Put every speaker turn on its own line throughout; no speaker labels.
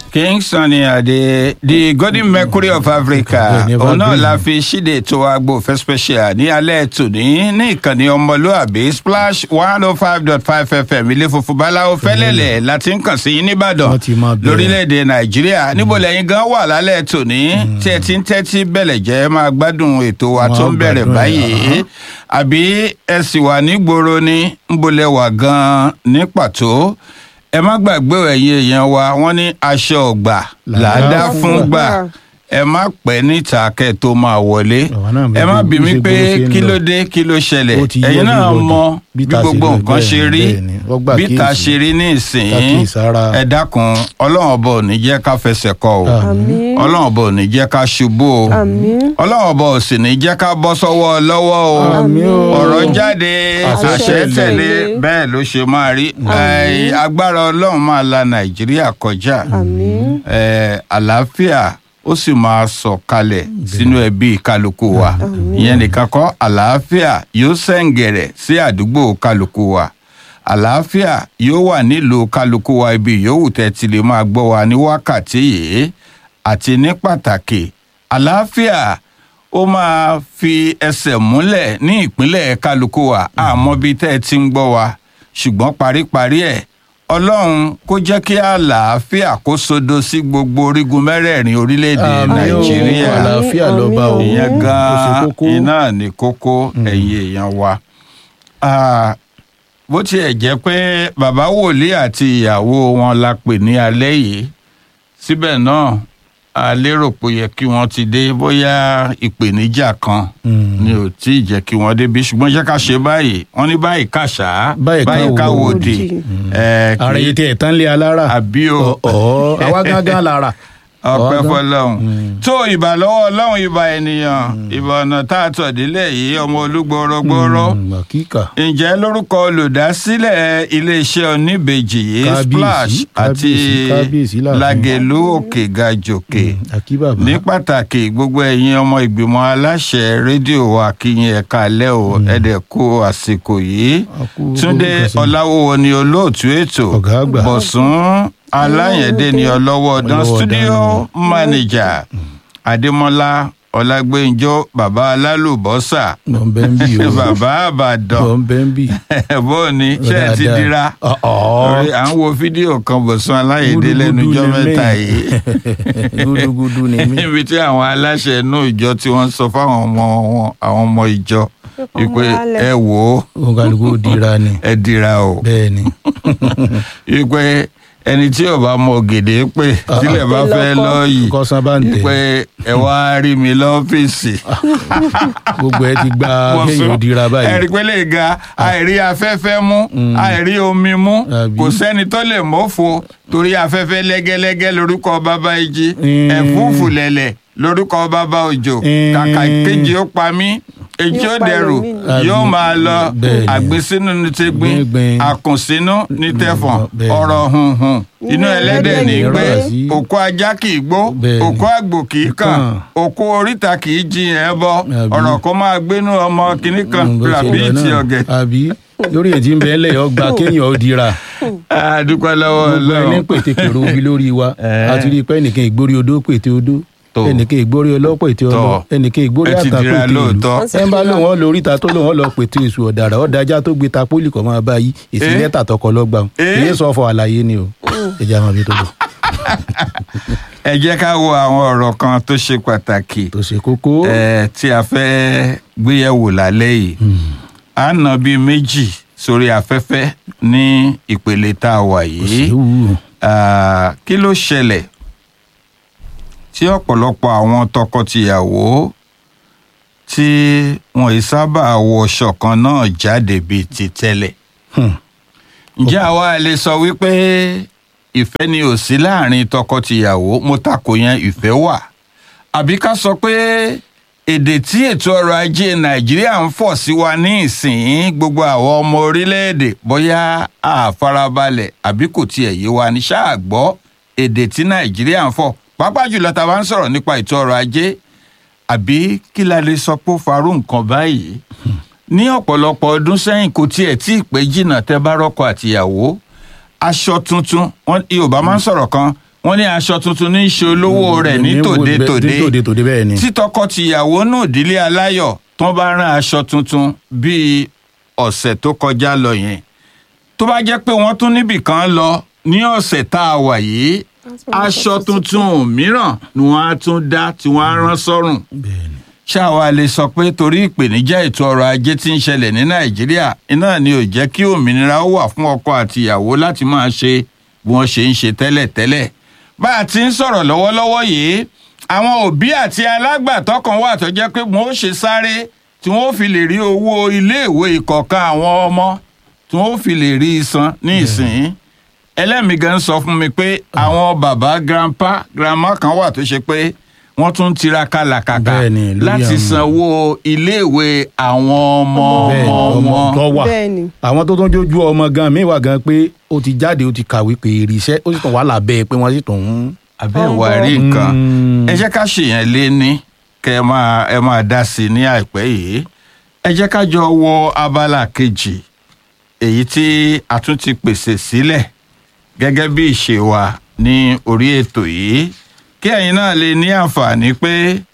king sunny ade the golden mercury of africa
Bẹ́ẹ̀ni,
òun náà
evergreen.
la fi ṣíde ètò agbófẹ́ special ní alẹ́ tòní ní ìkànnì ọmọlúàbí splash one oh five dot five fm ilé funfun báláwo fẹ́lẹ́lẹ̀ láti ń kàn sí yín nìbàdàn
Wọ́n ti máa bẹ̀rẹ̀.
lórílẹ̀‐èdè nàìjíríà níbo lẹ́yìn gan wà lálẹ́ tòní tí ẹ ti ń tẹ́tí bẹ̀lẹ̀ jẹ́ máa gbádùn ètò wa
Wọ́n
tó ń
á
bẹ̀rẹ̀
gbádùn ẹ̀,
báyìí àbí ẹ sì wà nígboro ní nbolẹ̀ wà gan-an ní pàtó ẹ má gbàgbé ẹ̀yin èèyàn wa wọ́n ní aṣọ ọ̀gbà làádá fún gbà ẹ má pẹ́ níta kẹ́ ẹ tó máa wọlé
Àwa náà
ẹ má
bí-
bí
bí
mi
ṣe
pé
gbóró ṣe ń
kí
lọ.
ló dé kí ló ṣẹlẹ̀
Ó ti yé
ẹ̀yin náà
everybody.
mọ
Bí
bí
ta ṣe
gbogbo
lọ,
nǹkan ṣe
bẹ́ẹ̀ ni,
rí
bẹ́ẹ̀ ni. Wọ́n gbà
bí ta
kíyèsí.
ṣe rí ní ìsìn
Kákíyèsára.
ẹ dákun ọlọ́run ọba ò ní jẹ́ ká fẹsẹ̀ kọ o
Àmín.
ọlọ́run ọba ò ní jẹ́ ká ṣubú o
Àmín.
ọlọ́run ọba ò sì ní jẹ́ ká bọ́ sọ́wọ́ lọ́wọ́ o
Àmín o.
ọ̀rọ̀ jáde
Àṣẹ
àṣẹ
tẹ̀lé.
tẹ̀lé bẹ́ẹ̀ ló ṣe máa rí Ẹ, agbára ọlọ́run máa la nàìjíríà kọjá
Àmín.
Ẹ, àlàáfíà ó sì máa sọ̀ kalẹ̀ sínú ẹbí kálukú wa ìyẹn nìkan kọ́ àlàáfíà yóò sẹ̀ǹgẹ̀rẹ̀ sí àdúgbò kálukú wa àlàáfíà yóò wà nílùú kálukú wa ibi yòówù tẹ́ ti lè máa gbọ́ wa ní wákàtí yìí àti ní pàtàkì àlàáfíà ó máa fi ẹsẹ̀ múlẹ̀ ní ìpínlẹ̀ kálukú wa àmọ́ bí tẹ́ ẹ ti ń gbọ́ wa ṣùgbọ́n paríparí ẹ̀ ọlọ́run kó jẹ́ kí àlàáfíà kó sodo sí gbogbo orígun mẹ́rẹ̀ẹ̀rin orílẹ̀-èdè
Àmín o.
nàìjíríà
àlàáfíà lọ́ba o
Àmín o.
ìyẹn
Ó ṣe
gan-an
kókó.
iná ní kókó ẹ̀yin èèyàn wa. Ah, bó tiẹ̀ jẹ́ pé bàbá wòlíì àti ìyàwó wọn la pè ní alẹ́ yìí síbẹ̀ náà a lérò pé ó yẹ kí wọ́n ti dé bóyá ìpèníjà kan
Mm.
ni ò tí ì jẹ́ kí wọ́n débi ṣùgbọ́n jẹ́ ká ṣe báyìí wọ́n ní báyìí kàṣá
Báyìí ká
ká
wò
wòdì
òdì.
ẹ̀, kí-
ara yìí tẹ ẹ̀ tán lé alára
àbí o
ọ̀ àwa gángan lára
ọpẹ́
Ọ̀gá.
fọ́lọ́run tó ìbà lọ́wọ́ Ọlọ́run ìbà ènìyàn ìbà ọ̀nà tá a tọ̀ délẹ̀ yìí ọmọ olúgbòrógbòró
kíkà
ǹjẹ́ lórúkọ olùdásílẹ̀ iléeṣẹ́ oníbejì yìí
Kábíyèsí,
splash àti
kábíyèsí, kábíyèsí láàfin.
lagelu òkè gajòkè
àkí bàbá
ní pàtàkì gbogbo ẹ̀yin ọmọ ìgbìmọ̀ aláṣẹ rédíò wa kíyìn ẹ̀ka alẹ́ o ẹ̀dẹ̀ kú àsìkò yìí
A kú
túndé
gbogbo nǹkan sí.
ọláwúwo ni olóòtú ètò
Ọ̀gá àgbà.
bọ̀sùn aláyẹ̀dé ni ọlọ́wọ́ ọ̀dán
Ọlọ́wọ́
studio
ọ̀dán.
manager adémọ́lá ọlágbẹ́njọ́ bàbá alálùbọ́sà
mọ̀ ń bẹ́ ń bì o
bàbá àbàdàn
mọ̀ ń bẹ́ ń bì
bó ni ṣé ẹ ti
Dáadáa.
dira
Ọ̀, ọ̀.
Orí- à ń wo fídíò kan bọ̀sùn aláyẹ̀dé lẹ́nu
Gúdúgúdú
jọ́
ni
mẹ́ta
mí.
yìí
gúdúgúdú ni mí
níbi tí àwọn aláṣẹ inú ìjọ tí wọ́n sọ fáwọn ọmọ wọn àwọn ọmọ ìjọ
Pé kó
wípé
wálẹ̀.
ẹ wò ó
òun kálukú ó dira ni
ẹ dira o
bẹ́ẹ̀ ni
wípé ẹni tí ò bá mọ gèdè pé tílẹ̀ bá fẹ́
Lọ́kọ́.
lọ́ọ̀yì
kọ́sán bá ń tẹ̀
wípé ẹ wá rí mi lọ́fíìsì.
gbogbo ẹ ti gba kéèyàn ó dira
ẹ̀rí
báyìí
pé lè ga àìrí afẹ́fẹ́ mú àìrí omi mú
Àbí.
kò sẹ́ni tó lè mọ́fo torí afẹ́fẹ́ lẹ́gẹ́lẹ́gẹ́ lórúkọ bàbá ìjì
Mm.
ẹ̀fúùfù lẹ̀lẹ̀ lórúkọ bàbá òjò
Mm.
kàkà kejì ó pa mí èjì ó
Yóò pa
dẹrù
ẹlòmíì.
yóò
Àbí.
máa lọ
Bẹ́ẹ̀ni.
àgbésínú ní tẹgbín
Gbíngbin.
àkùnsínú ní tẹfọ̀n
Bẹ́ẹ̀ni.
ọ̀rọ̀ hunhun inú
Inú
ẹlẹ́dẹ̀ ní
ẹlẹ́dẹ̀
gbé
ní rọ̀ sí.
òkú ajá kì í gbó
Bẹ́ẹ̀ni.
òkú àgbò kì í kàn
Kàn.
òkú oríta kì í jiyàn ẹ bọ
Àbí.
ọ̀rọ̀ kó máa gbénú ọmọ kìnnì kan
Mm, bó ṣe
rabi
lọ
ti
náà.
ọ̀gẹ̀.
àbí lórí ètí ń bẹ ẹlẹ ọgbà kéèyàn ó dira
a dúpẹ́ lọ́wọ́
gbogbo ẹni
Ọlọ́run
pètè kèrò omi lórí wa
Eh.
àti rí i pé ẹnìkan ìgbórí odó pètè odó
Tó.
ẹnìkan ìgbórí ọlọ́pọ̀ ètè ọlọ́
Tọ́.
ẹnìkan ìgbórí
ẹ ti
àtà
dira
pètè ìlú
lóòótọ́.
ẹ ń bá lóun ọ lórí ta tó lóun ọ lọ pètè èṣù ọ̀dàrà ọ̀dàjà tó gbé ta pólì kọ́ máa bá yí èsì
Eh.
lẹ́tà tọkọ lọ́gbà
Eh.
èyí sọ fọ àlàyé ni o ẹ̀jẹ̀ àwọn àbí tó bọ̀
ẹ jẹ́ ká wo àwọn ọ̀rọ̀ kan tó ṣe pàtàkì
tó ṣe kókó
eh, tí a fẹ́ gbéyẹ̀wò lálẹ́ yìí a nà bíi méjì sórí afẹ́fẹ́ ní ìpele tá a wà
kò
yìí
séwu
Ah, kí ló ṣẹlẹ̀ tí ọ̀pọ̀lọpọ̀ àwọn tọkọtìyàwó tí wọn ì sábà wọṣọ kan náà jáde bíi ti tẹ́lẹ̀
Hmm.
ǹjẹ́ àwa lè sọ wípé ìfẹ́ ni ò sí láàrin tọkọtìyàwó mo takò yẹn ìfẹ́ wà àbí ká sọ pé èdè tí ètò ọrọ̀ ajé nàìjíríà ń fọ̀ sí wa ní ìsìn gbogbo àwọn ọmọ orílẹ̀-èdè bóyá àfarabalẹ̀ àbí kò tiẹ̀ yé wa ní ṣáà gbọ́ èdè tí nàìjíríà ń fọ̀ pàápàá jùlọ tá a bá ń sọ̀rọ̀ nípa ètò ọrọ̀ ajé àbí kí la lè sọ pé ó farú nǹkan báyìí ní ọ̀pọ̀lọpọ̀ ọdún sẹ́yìn kò tiẹ̀ tí ì pé jìnnà tẹ́ bá rọ́kọ àtìyàwó aṣọ tuntun wọn yorùbá máa ń sọ̀rọ̀ kan wọ́n ní aṣọ tuntun ní í ṣe olówó rẹ̀ ní tòde-tòde
ní tòde-tòde bẹ́ẹ̀ ni.
tí tọkọ-tìyàwó náà ìdílé aláyọ̀ tó bá rán aṣọ tuntun bíi ọ̀sẹ̀ tó kọjá lọ yẹn tó bá jẹ́ pé wọ́n tún níbì kan lọ ní ọ̀sẹ̀ tá a wà yìí aṣọ tuntun mìíràn ni wọ́n á tún dá tí wọ́n á rán sọ́rùn
bẹ́ẹ̀ ni.
ṣáwa lè sọ pé torí ìpèníjà ètò ọrọ̀ ajé tí ń ṣẹlẹ̀ ní nàìjíríà iná ni ò jẹ́ kí òmìnira ó wà fún ọkọ àti ìyàwó láti máa ṣe bí wọ́n ṣe ń ṣe tẹ́lẹ̀tẹ́lẹ̀ bá a ti ń sọ̀rọ̀ lọ́wọ́lọ́wọ́ yìí àwọn òbí àti alágbàtọ́ kan wà tó jẹ́ pé wọ́n ó ṣe sáré tí wọ́n ó fi lè rí owó iléèwé ìkọ̀ọ̀kan àwọn ọmọ tí wọ́n ó fi lè rí i san ní ìsìn ẹlẹ́mìí gan sọ fún mi pé àwọn bàbá grandpa grandma kan wà tó ṣe pé wọ́n tún ń tiraka làkàkà
Bẹ́ẹ̀ni, lórí
láti
àwọn-
sanwó iléèwé àwọn ọmọ
bẹ́ẹ̀ ni
ọmọ
ọmọ
wọn.
tó wà
Bẹ́ẹ̀ni.
àwọn tó tún jójú ọmọ gan mi wà gan pé ó ti jáde ó ti kàwé pé èrè iṣẹ́ ó sì tún wà lábẹ́ pé wọ́n sì tún ń.
àbẹ́
Ọmọ.
ìwà rí nǹkan
Mm.
ẹ jẹ́ ká ṣèyàn lé ní kẹ́ ẹ máa ẹ máa dá sí i ní àìpẹ́ yìí ẹ jẹ́ ká jọ wọ abala kejì èyí tí a tún ti pèsè sílẹ̀ gẹ́gẹ́ bí ìṣe wa ní orí ètò yìí kí ẹ̀yin náà lè ní àǹfààní pé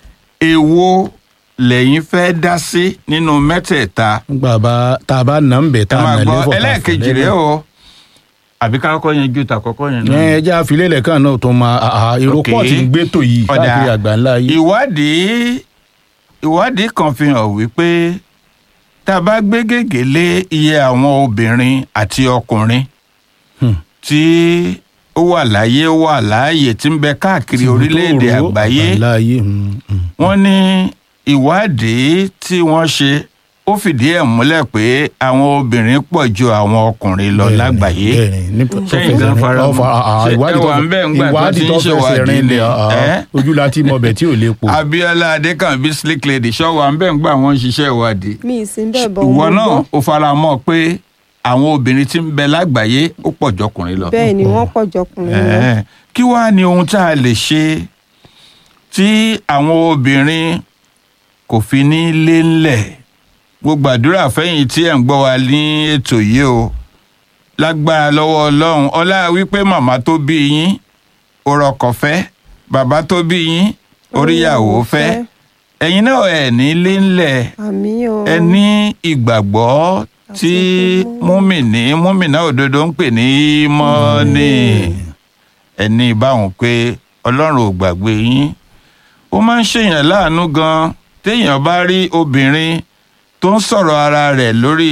èwo lẹ́yìn fẹ́ dá sí nínú mẹ́tẹ̀ẹ̀ta
nígbà bá tá a bá nà ń bẹ̀
ẹ
tá a
máa
nà
gbọ́
lẹ́fọ̀ tá a fọ̀
ẹlẹ́ẹ̀kejì rèé
lẹ́fọ̀.
o àbí ká kọ́kọ́ yanjú tàkọ́kọ́ yẹn náà.
ẹ jẹ́ àfilélẹ̀ kan náà tó máa àhà èrò
Ok.
pọ̀ tí ń gbé tò yìí
Ọ̀dà,
káàkiri àgbáńlá yìí.
ìwádìí ìwádìí kan fi hàn wípé tá a bá gbé gègé lé iye àwọn obìnrin àti ọkùnrin
Hmm.
tí ó wà láyé ó wà láàyè tí ń bẹ káàkiri orílẹ̀-èdè
Tìbútòrò
àgbáyé
àgbáńláyé, mm, mm.
wọ́n ní ìwádìí tí wọ́n ṣe ó fìdí ẹ̀ múlẹ̀ pé àwọn obìnrin pọ̀ ju àwọn ọkùnrin lọ
Bẹ́ẹ̀ni,
lágbàáyé
bẹ́ẹ̀ni, ní tó
Sẹ́yìn
fẹsẹ̀
gan
rìn-
fara
ọ fa-
mọ́.
àhà,
Ṣé
ìwádìí
ẹ
tó
wà ń bẹ̀ ńgbà tó
ìwádìí
ti ń
tó fẹsẹ̀
ṣèwádìí
rìn
ni?
lẹ̀ àhà,
Ẹ́?
ojú láti mọ bẹ̀ tí ò lè pò.
Abíọ́lá Adékànbí slick lady ṣọwọ à ń bẹ ń gbà wọn ṣiṣẹ́ ìwádìí
mi ì sí bẹ́ẹ̀ bọ̀
ìwọ
mo
náà
gbọ́.
ó fara mọ́ pé àwọn obìnrin tí ń bẹ lágbàáyé ó pọ̀ jọkùnrin lọ.
bẹ́ẹ̀ ni wọ́n pọ̀ jọkùnrin lọ.
Ẹ̀ẹ́, kí wàá ní ohun tá a lè ṣe tí àwọn obìnrin kò fi ní lé ńlẹ̀ mo gbàdúrà fẹ́yìn tí ẹ̀ ń gbọ́ wa ní ètò yìí o lágbára lọ́wọ́ ọlọ́run ọlá wípé màmá tó bí yín ó rọkọ̀ fẹ́ bàbá tó bí yín oríyàwó fẹ́ ẹ̀yin náà ẹ̀ ní lé ńlẹ̀
àmì o.
ẹ ní ìgbàgbọ́ tí múmìnì múmìnà òdodo ń pè ní mọ́ọ́nì ẹ ní báwọn pé ọlọ́run ò gbàgbé yín ó máa ń ṣèyàn láàánú gan téèyàn bá rí obìnrin tó ń sọ̀rọ̀ ara rẹ̀ lórí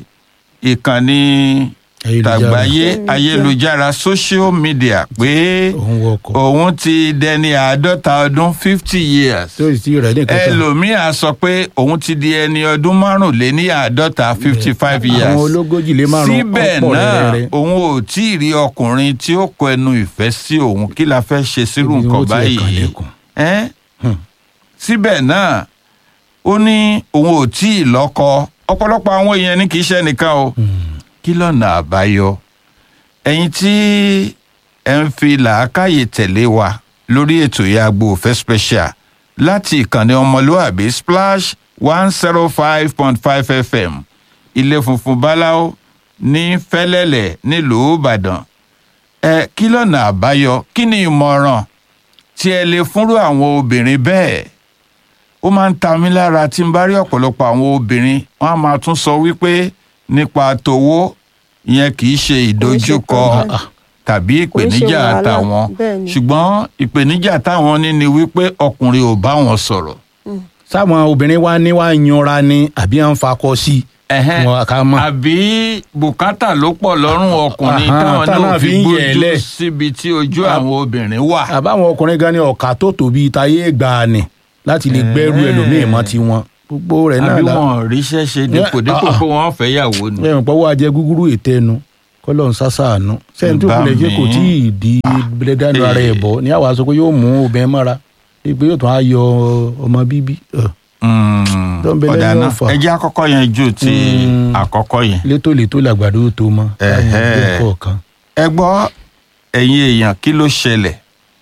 ìkànnì
Ayélujára.
tàgbáyé ayélujára social media pé
òun wọkọ̀
òun ti dẹni àádọ́ta ọdún fifty years
tó sì ti rẹ̀ ní kankan.
ẹlòmíà sọ pé òun ti di ẹni ọdún márùnléní àádọ́ta fifty five years
àwọn ológójì lé márùn
síbẹ̀
ọ̀pọ̀
náà
rẹ̀rẹ̀rẹ̀.
òun ò tí ì rí ọkùnrin tí ó kọ ẹnu ìfẹ́ sí òun kí la fẹ́ ṣe sírú
Ibi
nǹkan
wọn ti
báyìí
ẹ̀kan lẹ́kùn.
ẹ́
Hmm.
síbẹ̀ náà ó ní òun ò tí ì lọ́kọ ọ̀pọ̀lọpọ̀ àwọn èèyàn ní kì í ṣe nìkan o kí lọ́nà àbáyọ ẹ̀yin tí ẹ ń fi làákàyè tẹ̀lé wa lórí ètò ìyàgbọ́ òfẹ́ special láti ìkànnì ọmọlúàbí splash one zero five point five fm ilé funfun báláwo ní fẹ́lẹ́lẹ̀ nílùú ìbàdàn ẹ kí lọ́nà àbáyọ kí ni ìmọ̀ràn tí ẹ lè fúnrú àwọn obìnrin bẹ́ẹ̀ ó máa ń ta mí lára tí n bá rí ọ̀pọ̀lọpọ̀ àwọn obìnrin wọ́n á máa tún sọ wípé nípa tòwó ìyẹn kì í ṣe ìdojúkọ
pẹ̀lú.
tàbí
Kò ń ṣe
ìpèníjà
wàhálà,
táwọn
bẹ́ẹ̀ ni.
ṣùgbọ́n ìpèníjà táwọn ní ni wípé ọkùnrin ò bá wọn sọ̀rọ̀.
sáwọn obìnrin wa ní wá yanra ni àbí à ń fakọ sí i.
Ẹ̀hẹ́n.
wọn ká mọ̀.
àbí bùkátà ló pọ̀ lọ́rùn ọkùnrin
Àhán,
táwọn
táwọn
náà
fi
fi
ń
gbójú
yẹ̀lẹ̀.
síbi tí ojú àwọn obìnrin wà.
àbáwọn ọkùnrin gan ni ọ̀kà tó tóbi táyé gbà ni láti lè gbẹ́rù
Ẹ̀ẹ́.
ẹlòmíì mọ́ tiwọn. gbogbo rẹ̀ náà
àbí
la
wọn ò ríṣẹ́ ṣe dípò
Ẹ,
dípò
ah,
pé wọ́n fẹ́ yàwó ni.
ẹ̀rùn pọ̀wọ́ ajẹ́ gúgúrú ètẹ́nu kọ́lọ́ ń sásàánú sẹ́ni tó
Bá
kulẹ̀ ṣe
mi.
kò tí ì di bẹ́ẹ̀dánù ara ẹ̀ bọ̀ ní àwa sọ pé yóò mú obìnrin mọ́ra pé yóò tún á yọ ọmọ bíbí ẹ̀,
Mm,
Tó ń bẹ
ọ̀dà
lẹ́yìn
náà
ọ̀fà.
ẹ jẹ́ àkọ́kọ́ yẹn ju ti
Mm.
àkọ́kọ́ yẹn.
létòlétò làgbàdo tó mọ́
Ẹ̀hẹ́.
kọ̀ọ̀kan.
ẹ gbọ́ ẹ̀yin èèyàn kí ló ṣẹlẹ̀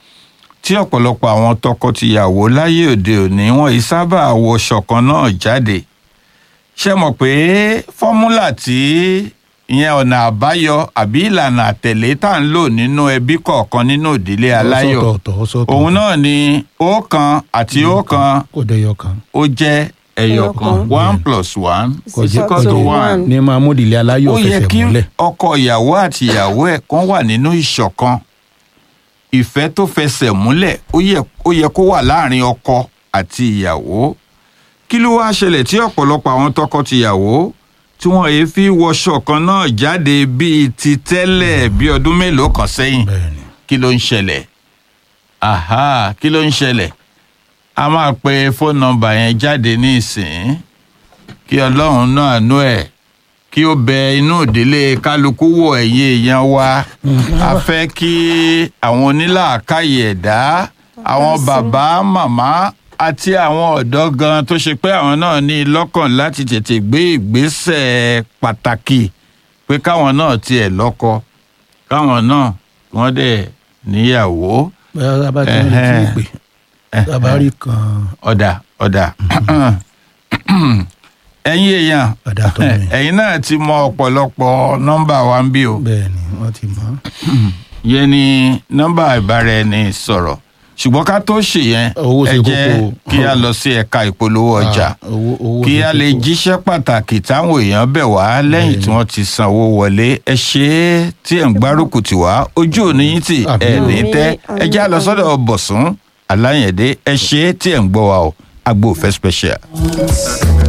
tí ọ̀pọ̀lọpọ̀ àwọn tọkọ-tìyàwó láyé òde òní wọn yìí sábà wọṣọ kan náà jáde ṣe mọ̀ pé fọ́múlà tí ìyẹn ọ̀nà àbáyọ àbí ìlànà àtẹ̀lé tá à ń lò nínú ẹbí kọ̀ọ̀kan nínú ìdílé aláyọ̀
ọ̀sọ̀tọ̀ọ̀tọ̀ ọ̀sọ̀tọ̀
òun náà ni ọ̀kan àti ọ̀kan
kò dẹyọ kan
ó jẹ́ ẹyọkan
Ẹyọkan.
one plus one
Kò
is
jẹ́-
equal
kò
to
jẹ́-
one
ní máa mú ìdílé aláyọ̀
ó yẹ
fẹsẹ̀
kí
múlẹ̀
ọkọ ìyàwó àti ìyàwó ẹ̀ kan wà nínú ìṣọ̀kan ìfẹ́ tó fẹsẹ̀ múlẹ̀ ó yẹ ó yẹ kó wà láàrin ọkọ àti ìyàwó kí ló wá ṣẹlẹ̀ tí ọ̀pọ̀lọpọ̀ àwọn tọkọ-tìyàwó tí wọ́n èé fi wọṣọ kan náà jáde bíi ti tẹ́lẹ̀ bí ọdún mélòó kan sẹ́yìn
bẹ́ẹ̀ ni
kí ló ń ṣẹlẹ̀ aha kí ló ń ṣẹlẹ̀ a máa pe fóònù nọ́mbà yẹn jáde ní ìsìn kí ọlọ́run náà nú ẹ̀ kí ó bẹ inú ìdílé kálukú wò ẹ̀yìn èèyàn wa a fẹ́ kí àwọn onílàákàyè ẹ̀dá àwọn bàbá màmá àti àwọn ọ̀dọ́ gan tó ṣe pé àwọn náà ní lọ́kàn láti tètè gbé ìgbésẹ̀ pàtàkì pé káwọn náà tiẹ̀ lọ́kọ káwọn náà wọ́n dẹ̀ níyàwó
bẹ́ẹ̀ tá a bá ti ń retí
Ẹhẹ́n.
ìpè tá a bá rí kan
ọ̀dà ọ̀dà ẹ̀yin èèyàn
ọ̀dà tó mi
ẹ̀yin náà ti mọ ọ̀pọ̀lọpọ̀ nọ́mbà wa ń bí o
bẹ́ẹ̀ ni wọ́n ti mọ̀
yẹn ni nọ́mbà ìbáraẹni sọ̀rọ̀ ṣùgbọ́n ká tó ṣe yẹn
Owó ṣe
ẹ jẹ́
kókó.
kí a lọ sí ẹ̀ka ìpolówó ọjà
Ah, owó owó
kí
ṣe
a lè
kókó.
jíṣẹ́ pàtàkì táwọn èèyàn bẹ̀ wá lẹ́yìn tí wọ́n ti sanwó wọlé ẹ ṣe é tí ẹ̀ ń gbárùkù tì wá ojú òní yín tì
Àmín.
ẹ̀ ní
Àmín,
tẹ́ ẹ já lọ
àmín,
sọ́dọ̀ bọ̀sùn aláyẹ̀dẹ́ ẹ ṣe é tí ẹ̀ ń gbọ́ wa o agbo òfẹ́ special.